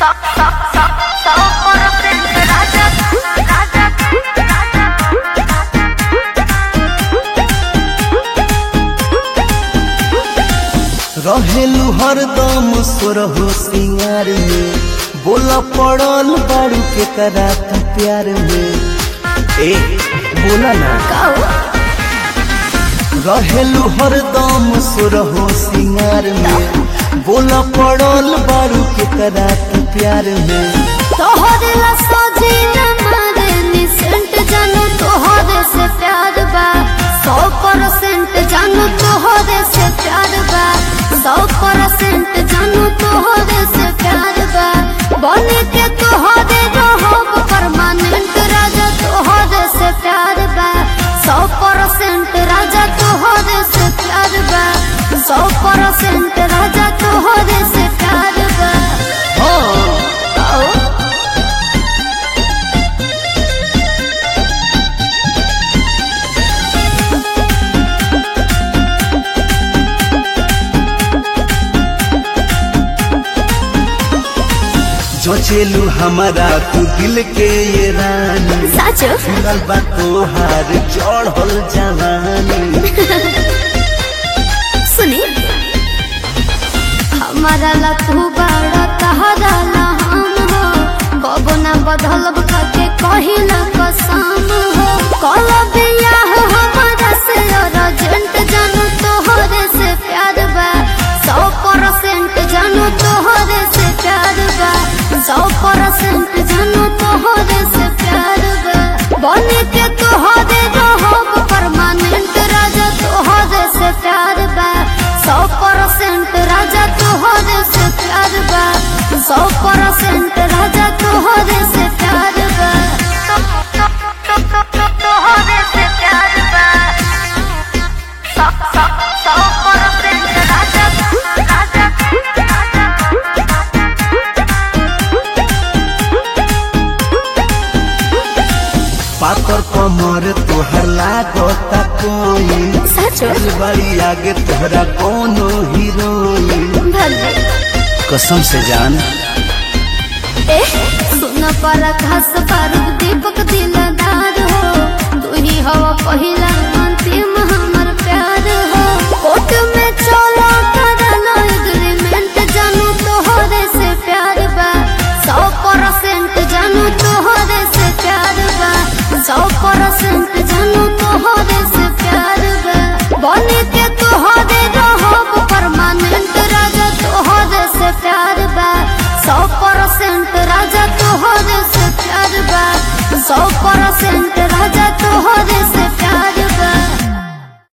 रहेलू हरदम सोरहो सिंगार में बोला पड़ल बारू के करा तू प्यार में ए बोला ना रहेलू हरदम सोरहो सिंगार में बोला पड़ल बारू के करा तू प्यार में तोहरे ला सजीना मारे निसेंट जानू तोहरे से प्यार बा सौ परसेंट जानू तोहरे से प्यार बा सौ परसेंट जानू तोहरे से प्यार बा बने के तोहरे रहब परमानेंट राजा तोहरे से प्यार बा सौ परसेंट राजा तोहरे से प्यार बा सौ परसेंट राजा तोहरे से प्यार बा हाँ आओ जोचेलू हमारा तू दिल के ये रानी साचो फिरल बा तोहार चढ़ल जवानी सुनी हमारा ला तू बड़ा तहरा ला हम हो कबो ना बदलब के कहिला कसम हो कल बियाह हमारा से अर्जेंट जानू तोहरे से प्यार बा सौ परसेंट जानू तोहरे से प्यार बा सौ परसेंट जानू तोहरे से प्यार बा बने के तोहरे रहब परमानेंट राजा तोहरे से प्यार बा सौ परसेंट राजा तोहरे से प्यार बा सौ परसेंट राजा तोहरे से प्यार बा तोहरे से प्यार बा सौ सौ सौ परसेंट राजा राजा पातर कमर तोहर लागता कोई सचो बड़ी आगे तोहरा कोनो हीरोइन भले कसम से जान ए सुन पर घास पर दीपक दिलदार हो तू ही हवा पहिला मन